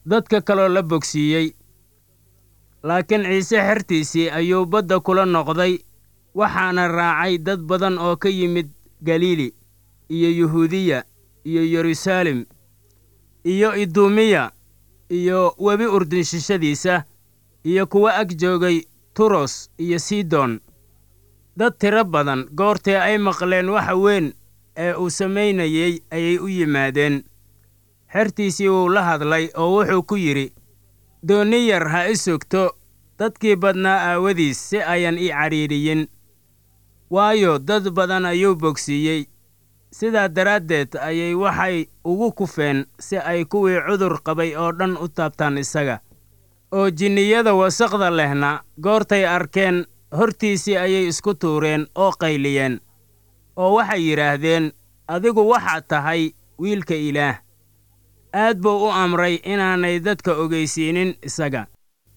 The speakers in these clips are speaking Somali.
dadka kaloo la bogsiiyey laakiin ciise xertiisii ayuu badda kula noqday waxaana raacay dad badan oo ka yimid galiili iyo yuhuudiya iyo yeruusaalem iyo iduumiya iyo webi urdinshishadiisa iyo kuwa ag joogay turos iyo sidon dad tiro badan goortee ay maqleen waxa weyn ee uu samaynayey ayay u yimaadeen xertiisii wuu la hadlay oo wuxuu ku yidhi doonni yar ha i sugto dadkii badnaa aawadiis si ayan ii cadhiidhiyin waayo dad badan ayuu bogsiiyey sidaa daraaddeed ayay waxay ugu kufeen si ay kuwii cudur qabay oo dhan u taabtaan isaga oo jinniyada wasaqda lehna goortay arkeen hortiisii ayay isku tuureen oo qayliyeen oo waxay yidhaahdeen adigu waxaad tahay wiilka ilaah aad buu u amray inaanay dadka ogaysiinin isaga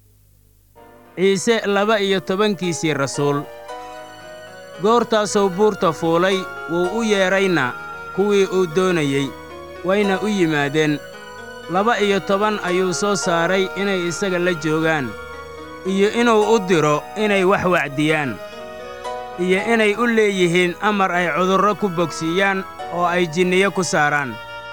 ciise laba iyo tobankiisii rasuul goortaasuu buurta fuulay wuu u yeedrayna kuwii uu doonayey wayna u yimaadeen laba iyo toban ayuu soo saaray inay isaga la joogaan iyo inuu u diro inay wax wacdiyaan iyo inay u leeyihiin amar ay cudurro ku bogsiiyaan oo ay jinniyo ku saaraan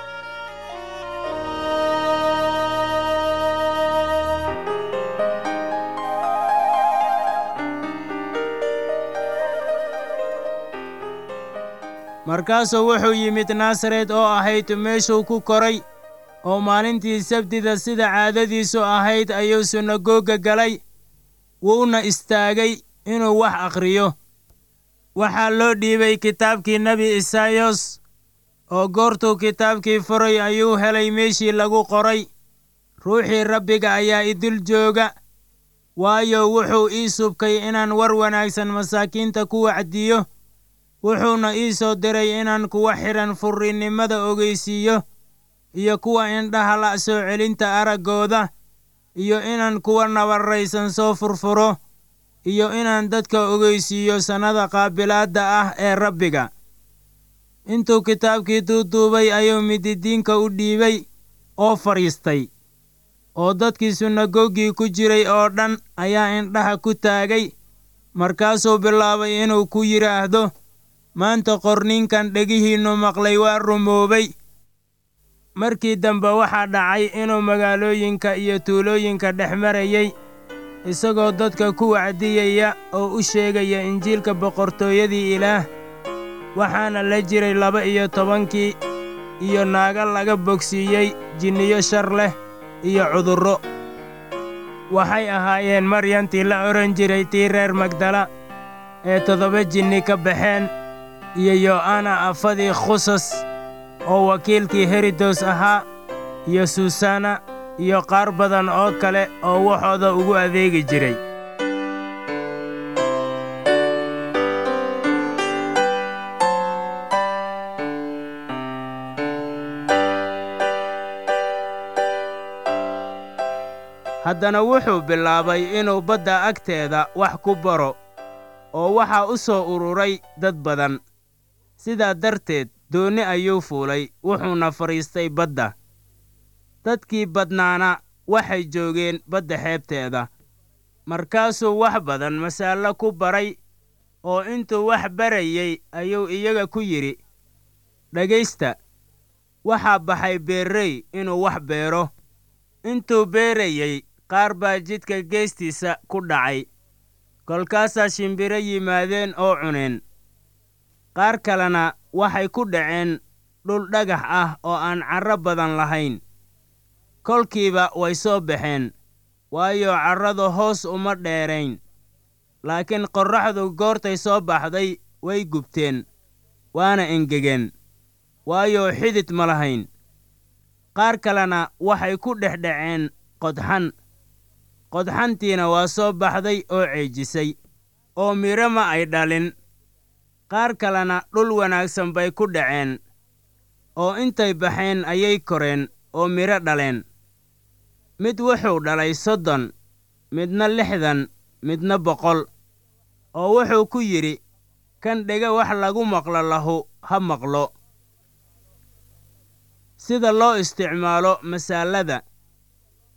markaasuu wuxuu yimid naasaret oo ahayd meeshuu ku koray oo maalintii sabtida sida caadadiisu ahayd ayuu sunagoga galay wuuna istaagay inuu wax akhriyo waxaa loo dhiibay kitaabkii nebi isaayos oo goortuu kitaabkii furay ayuu helay meeshii lagu qoray ruuxii rabbiga ayaa idul jooga waayo wuxuu ii subkay inaan war wanaagsan masaakiinta ku wacdiyo wuxuuna ii soo diray inaan kuwa xidhan furrinnimada ogeysiiyo iyo kuwa indhaha la' soo celinta araggooda iyo inaan kuwa nabarraysan soo furfuro iyo inaan dadka ogeysiiyo sannada qaabilaadda ah ee rabbiga intuu kitaabkii duuduubay ayuu mididiinka u dhiibay oo fadhiistay oo dadkii sunagogii ku jiray oo dhan ayaa indhaha ku taagay markaasuu bilaabay inuu ku yidhaahdo maanta qorninkan dhegihiinnu maqlay waa rumoobay markii dambe waxaa dhacay inuu magaalooyinka iyo tuulooyinka dhex marayey isagoo dadka ku wacdiyaya oo u sheegaya injiilka boqortooyadii ilaah waxaana la jiray laba iyo tobankii iyo naaga laga bogsiiyey jinniyo shar leh iyo cudurro waxay ahaayeen maryantii la odhan jiray tii reer magdala ee toddoba jinni ka baxeen iyo yo'ana afadii khusas oo wakiilkii herodos ahaa iyo suusanna iyo qaar badan oo kale oo waxooda ugu adeegi jiray haddana wuxuu bilaabay inuu badda agteeda wax ku baro oo waxaa u soo ururay dad badan sidaa darteed doonni ayuu fuulay wuxuuna fadhiistay badda dadkii badnaana waxay joogeen badda xeebteeda markaasuu wax badan masaallo ku baray oo intuu wax barayey ayuu iyaga ku yidhi dhegaysta waxaa baxay beerrey inuu wax beero intuu beerayey qaar baa jidka geestiisa ku dhacay kolkaasaa shimbiro yimaadeen oo cuneen qaar kalena waxay ku dhaceen dhul dhagax ah oo aan carro badan lahayn kolkiiba way soo baxeen waayo carradu hoos uma dheerayn laakiin qorraxdu goortay soo baxday way gubteen waana engegeen waayo xidid ma lahayn qaar kalena waxay ku dhex dhaceen qodxan qodxantiina waa soo baxday oo ceejisay oo midho ma ay dhalin qaar kalena dhul wanaagsan bay ku dhaceen oo intay baxeen ayay koreen oo midho dhaleen mid wuxuu dhalay soddon midna lixdan midna boqol oo wuxuu ku yidhi kan dhega wax lagu maqlo lahu ha maqlo sida loo isticmaalo masaalada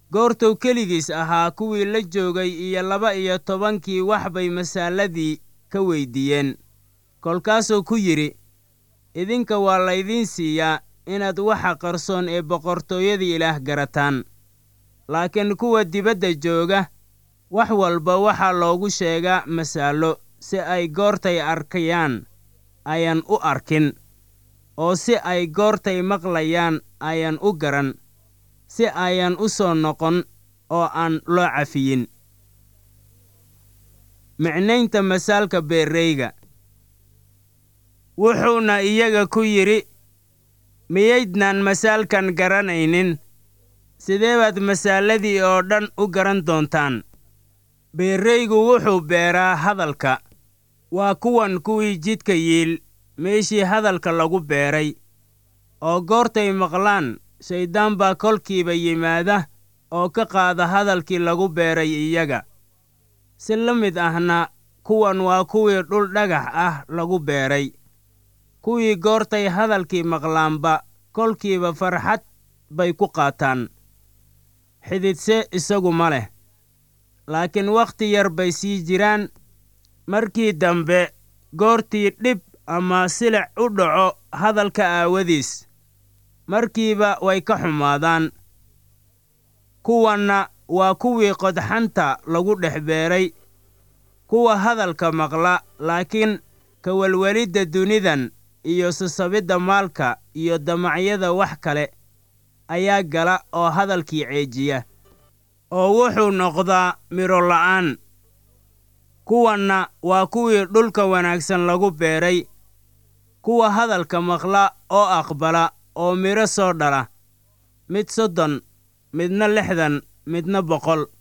goortuu keligiis ahaa kuwii la joogay iyo laba iyo tobankii wax bay masaaladii ka weyddiiyeen kolkaasuu ku yidhi idinka waa laydiin siiyaa inaad waxa qarsoon ee boqortooyada ilaah garataan laakiin kuwa dibadda jooga wax walba waxaa loogu sheegaa masaallo si ay goortay arkayaan ayan u arkin oo si ay goortay maqlayaan ayan u garan si ayan u soo noqon oo aan loo cafiyin micnaynta masaalka beerreyga wuxuuna iyaga ku yidhi miyaydnaan masaalkan garanaynin sidee baad masaaladii oo dhan u garan doontaan beerreygu wuxuu beeraa hadalka waa kuwan kuwii jidka yiil meeshii hadalka lagu beeray oo goortay maqlaan shayddaan baa kolkiiba yimaada oo ka qaada hadalkii lagu beeray iyaga si la mid ahna kuwan waa kuwii dhul dhagax ah lagu beeray kuwii goortay hadalkii maqlaanba kolkiiba farxad bay ku qaataan xididse isagu ma leh laakiin wakhti yar bay sii jiraan markii dambe goortii dhib ama silic u dhaco hadalka aawadiis markiiba way ka xumaadaan kuwanna waa kuwii qodxanta lagu dhex beeray kuwa hadalka maqla laakiin kawelwelidda dunidan iyo sasabidda maalka iyo damacyada wax kale ayaa gala oo hadalkii ceejiya oo wuxuu noqdaa midho la'aan kuwanna waa kuwii dhulka wanaagsan lagu beeray kuwa hadalka maqla oo aqbala oo midho soo dhala mid soddon midna lixdan midna boqol